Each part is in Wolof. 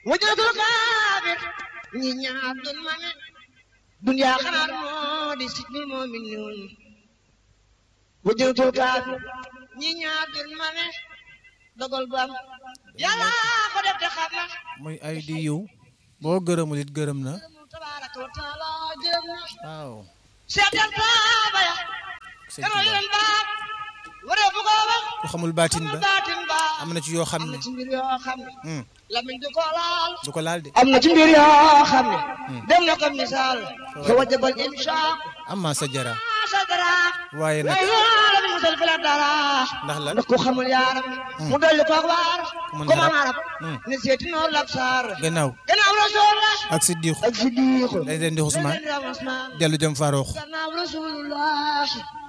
wajratul kaafir ñi ñaar dun ma ne duniyaa xanaa moo di sijnul mu'minin wajratul kaafir ñi ñaar dun ma ne dogal bu am yàlla ko def te xam na muy ay di yiw boo gërëmul it gërëm na tabaraka wa taala gërëm na waaw seetal saaba ya sëñ kana Tuubaa leen baat waree bu ko wax ku xamul baatin ba baatin ba am na ci yoo xam am ne na ci mbir yoo xam ne hmm, lamiñ du ko laal du ko laal de am na ci mbir yoo xam ne dem na ko misaal ka wajabal insha amma sa jara sa dara waaye nag waaye yàlla bi musal fi la dara ndax lan ndax ku xamul yaaram mu dolli ko waar mën ku mën arab. arab Hmm. ne seeti noonu lab saar gannaaw gannaaw rasulullah ak siddiqu ak siddiqu dañ leen di Usmaan Usmaan dellu jëm Faroux gannaaw rasulullah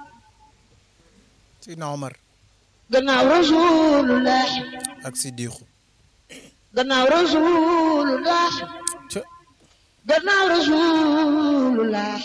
Sidna Omar gannaaw rasulullah ak siddiqu gannaaw rasulullah ca gannaaw rasulullah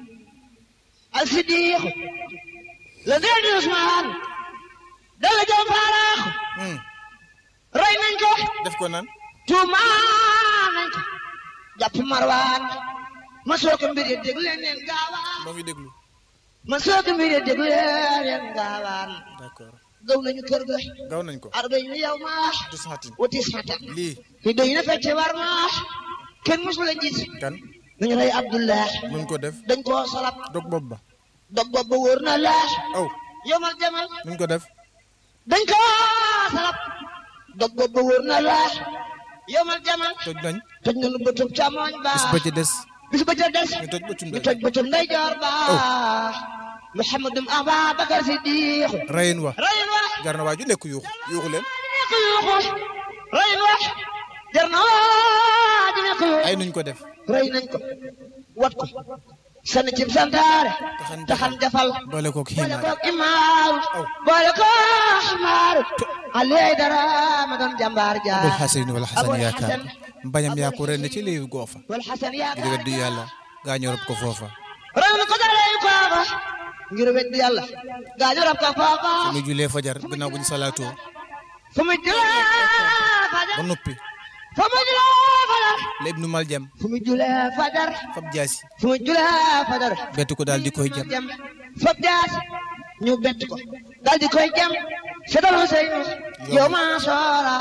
ak siddiq la dee di Usmaan dala jëm faaraax hmm, rey nañ ko def ko nan tuumaan nañ ko jàpp marwaan ma soo ko mbir yi déglu leen leen gaawaan moo ngi déglu ma soo ko mbir yi déglu leen leen gaawaan d'accord gaw nañu kër ga gaw nañ ko arbañ yow maax du saxatin wati sata lii fi doy na fecce war maax kenn mosu la gis kan nañu rey Abdullah mun ko def dañ koo salab dog bopp ba dog bopp ba wóor na laax aw yomal jamal nun ko def dañ ko salab dog bopp ba wóor na laax yomal jamal toj nañ toj na lu bëtub càmmoñ ba bis ba ci des bis ba ca des ñu toj bëccum ñu day toj bëtub ndeyjoor ba Muhammadum Ababakar Siddiq rayin wa rayin wa jar na waa ju nekk yuuxu yuuxu leen nekk yuuxu rayin wa jar na waa di nekk yuuxu ay nuñ ko def rey nañ ko wat ko sànni cib santaare taxan taxan jafal boole koog boole ximaar koog imaaru Aw. boole koog imaaru aliyay dara ma doon jàmbaar jaar abul xasan wala xasan Abul yaakaar Xasan. mbañam yaa ko ren ci léewu goofa wal xasan ngir yaakaar weddi yàlla gaa ñoo rob ko foofa rey na ko dalee kooba ngir weddi yàlla gaañu rab ko foofa fu muy julee fajar gannaaw bu ñu salaatoo fu mu julee fajar ba noppi fu mu julee fajar la ibnu maljam fu mu julee fajar fab jaasi fu mu julee fajar bett ko daal di koy jam fab jaas ñu bett ko daal di koy jam setal Huseynu yow ma soora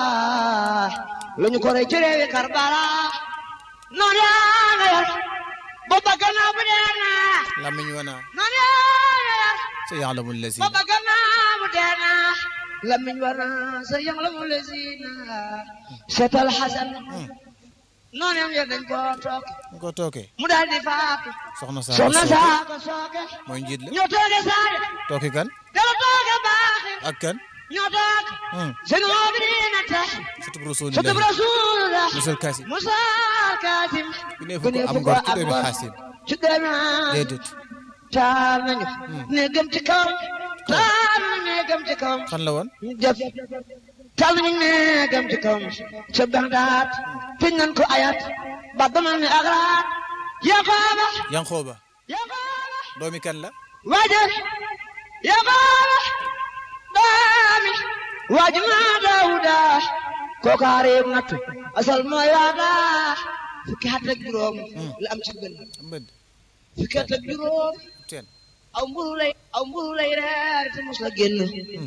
la ñu ko rey ci réewi Karbala noonu yaa nga yor booba gannaaw bu dee naa lamiñ wana noonu yaa nga yor sa yaalamu lazi booba gannaaw bu dee naa lamiñ war naa sa yang la mu lesina setal Hasan noonu yam yor dañ koo toog ñu ko tookee mu daal di faatu soxna saa soxna sooke saa ko sooke mooy njiit la ñoo tooge saade tooke kan dala tooge baaxin ak kan ñoo toog hmm, seen moobidina tax sutub sotub rasulillahi rasulullah musal kasi musa kaasim ku ne fu ko am ngor ci doomi xaasim ci doomi déedéet taal nañu ne gëm ci kawam taal nañu ne gëm ci kawam fan la woon ñu def taal nañu ne gëm ci kawam ca Bagdaad tëj nañ ko ayat ba damal ne agraat yaqaaba yanxooba yaqaaba doomi kan la waaje yaqaaba daami waaju maa daawuda kookaa réew nattu asal mooy waada fukki at ak juróom la am ci gën mbëdd fukki at ak juróom teen aw mburu lay aw mburu lay reer te mos la génn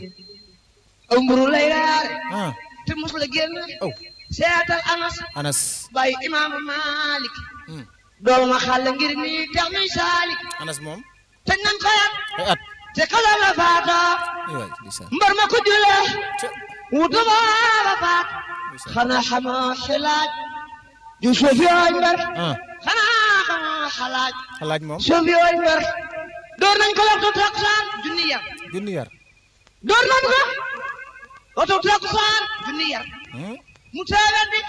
aw mburu lay reer ah te mos la génn aw seetal anas anas bàyyi imaamu malik hmm, dooma xàll ngir mi tax mi saalik anas moom te nan fayat ay at te kala la faatoo ay waay ndeysaan mbar ma ko julee ca wutu baaba faat ndeysaan xanaa xamoo xilaaj ju suuf yooy mbar ah xanaa xamoo xalaaj xalaaj moom suuf yooy mbar door nañ ko waxtu takkusaan junni yar junni yar door nañ ko waxtu takkusaan junni yar hmm, mu teewet di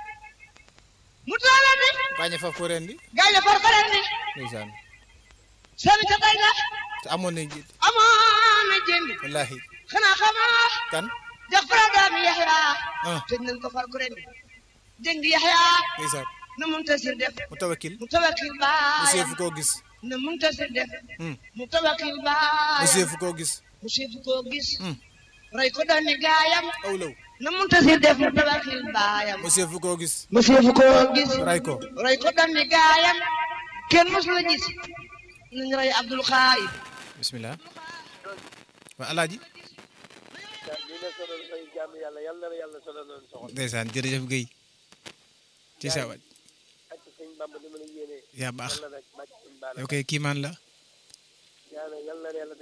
mu teewet di bàññe faf ko ren di gaay ya farfaren di ndeysaan seen ca tey la te amoon na njiit amoon na jëndi wallahi xanaa xamoo kan jax fara daami yaxya ah tëj nañ ko far ku ren di jëng yaxya ndeysaan na muntasir def mu tawakkil mu tawakkil mu baayam seefu koo gis na muntasir def hmm, mu tawakkil mu baayam seefu koo gis mu seefu koo gis hmm, roy ko doon ni gaayam awlaw na muntasir def mu tabaxil baayam monsieur fu koo gis monsieur fu ko gis ray ko roy ko doon ni gaayam kenn mos la gis nañ roy Abdul Xaayib bismillah waa alaaji li nga sonal say jàmm yàlla yàlla na yàlla sonal noonu soxal ndeysaan jërëjëf Guèye ci sa waaj ak sëñ Bamba ni ma la yéenee yaa baax yàlla rek bàcc sëñ Baara yow kay kiimaan la yàlla yàlla na yàlla